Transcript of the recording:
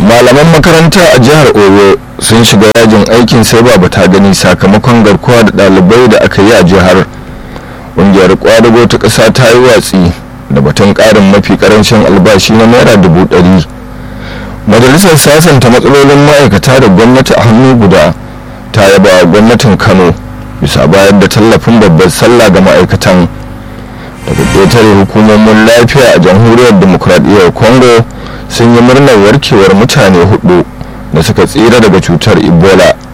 malaman makaranta a jihar oyo sun shiga yajin aikin sai ba ta gani sakamakon garkuwa da ɗalibai da aka yi a jihar ƙungiyar kwadago ta ƙasa ta yi watsi da batun ƙarin mafi ƙarancin albashi na naira dubu ɗari majalisar sasanta matsalolin ma'aikata da gwamnati a hannu guda ta yaba gwamnatin kano bisa bayar da tallafin babbar sallah ga ma'aikatan daga ƙetare hukumomin lafiya a jamhuriyar demokuraɗiyyar congo sun yi murnar warkewar mutane hudu da suka tsira daga cutar ebola